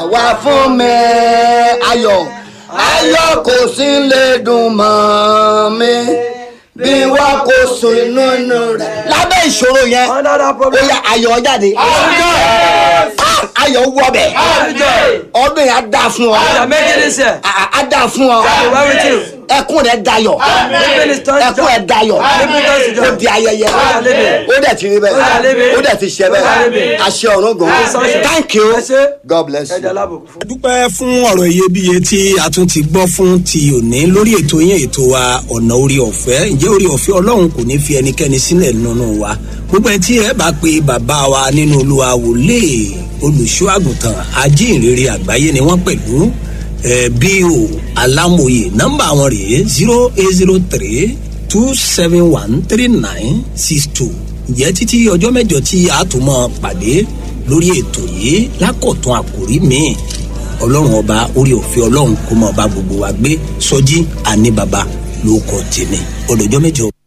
wá fún mi ayọ̀ ayọ̀ kò sí lè dùn mọ́ mi bí wọ́n kò sùn inú inú rẹ̀. lábẹ́ ìṣòro yẹn Under that ó problem. yẹ ayọ̀ jáde Ah, ayọ̀ wọbẹ̀ ọdún yẹn á dáa fún ọ You are making this year. Ah, á dáa fún ọ You are with you. ẹkún rẹ dayọ̀ Living is turned ẹkún rẹ dayọ̀ Living is ó di ayẹyẹ are living. ó dẹ̀ ti rí bẹ́ẹ̀ living. ó dẹ̀ ti ṣe are bẹ́ẹ̀ living. àṣẹ ọ̀run gan sunshine. thank you Ẹ ṣé. god bless you. Ẹja alábòkú fún. dúpẹ́ fún ọ̀rọ̀ iyebíye tí a tún ti gbọ́ fún ti òní lórí ètò yẹn ètò wa ọ̀nà orí ọ̀fẹ́ ǹjẹ́ orí ọ̀fẹ́ ọlọ́run kò ní fi ẹnikẹ́ni sílẹ̀ nínú wa gbogbo ẹ tí ẹ bá pe bàbá wa nínú olúwa wòlé olùṣọ́ àgùntàn ajínrere àgbáyé ni wọ́n pẹ̀lú ẹ bí o alámòye nọ́mbà wọn rèé zero eight zero three two seven one three nine six two ǹjẹ́ títí ọjọ́ mẹ́jọ tí a tún mọ́ pàdé lórí ètò yìí lákọ̀tún àkòrí míì ọlọ́run ọba orí òfin ọlọ́run kó mọ̀ ọba gbogbo wa gbé sọjí àní baba ló kọ tèmi ọdọjọ́ mẹ́jọ.